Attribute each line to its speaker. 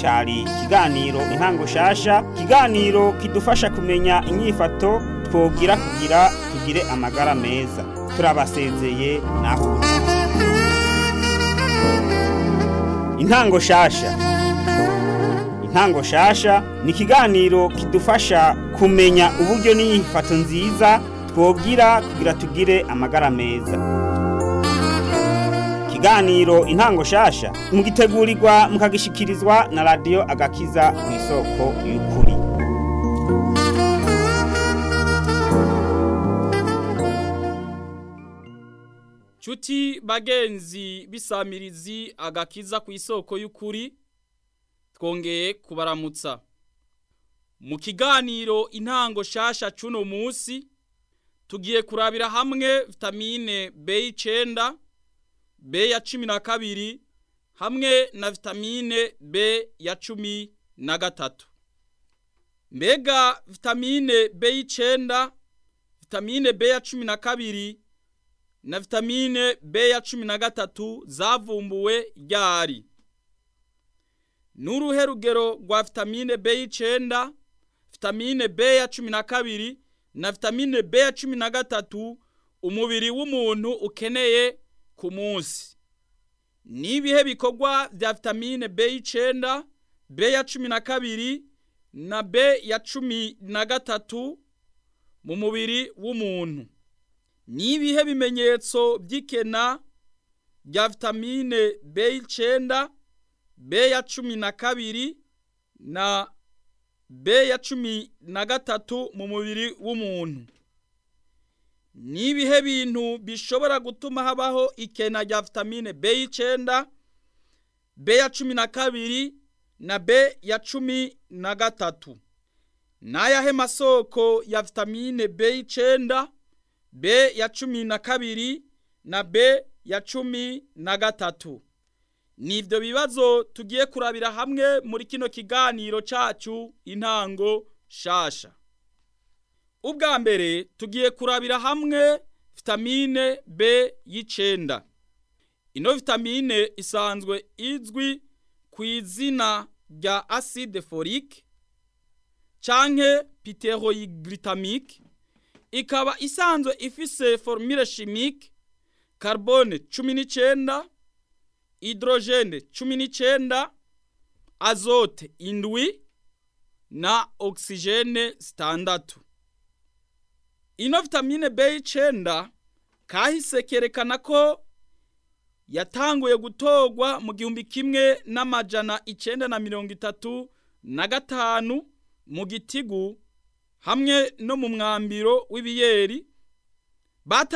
Speaker 1: cyari ikiganiro intango shasha ikiganiro kidufasha kumenya inyifato twogira kugira tugire amagara meza turabasezeye naho intango shasha intango shasha ni ikiganiro kidufasha kumenya uburyo n'inyifato nziza twogira kugira tugire amagara meza ikiganiro intango shasha mugitegurirwa mukagishikirizwa na radiyo agakiza ku isoko y'ukuri
Speaker 2: Chuti bagenzi bisamirizi agakiza ku isoko y'ukuri twongeye kubaramutsa mu kiganiro intango shasha cuno musi tugiye kurabira hamwe vitamine B9 B ya cumi na kabiri hamwe na vitamine B ya cumi na gatatu mbega vitamine B9 vitamine B ya cumi na kabiri na vitamine B ya cumi na gatatu zavumbuwe ryari n'uruhe rugero rwa vitamine B9 vitamine B ya cumi na kabiri na vitamine B ya cumi na gatatu umubiri w'umuntu ukeneye ku munsi n'ibihe bikorwa bya vitamine B9 B ya cumi na kabiri na B ya cumi na gatatu mu mubiri w'umuntu n'ibihe bimenyetso by'ikena rya vitamine B9 B ya cumi na kabiri na B ya cumi na gatatu mu mubiri w'umuntu n'ibihe bintu bishobora gutuma habaho ikena rya vitamine B9 B ya cumi na kabiri na B ya cumi na gatatu n'ayahe masoko ya vitamine B9 B ya cumi na kabiri na B ya cumi na gatatu nivyo bibazo tugiye kurabira hamwe muri kino kiganiro cacu intango shasha ubwa mbere tugiye kurabira hamwe vitamine B y'icenda ino vitamine isanzwe izwi ku izina rya acide folique canke piteroyiglycamique ikaba isanzwe ifise formule chimique carbone cumi n'icenda hydrogene cumi n'icenda azote indwi na oxygene zitandatu ino vitamine B9 kahise kerekana ko yatanguye gutorwa mu gihumbi kimwe n'amajana icenda na mirongo itatu na gatanu mu gitigu hamwe no mu mwambiro w'ibiyeri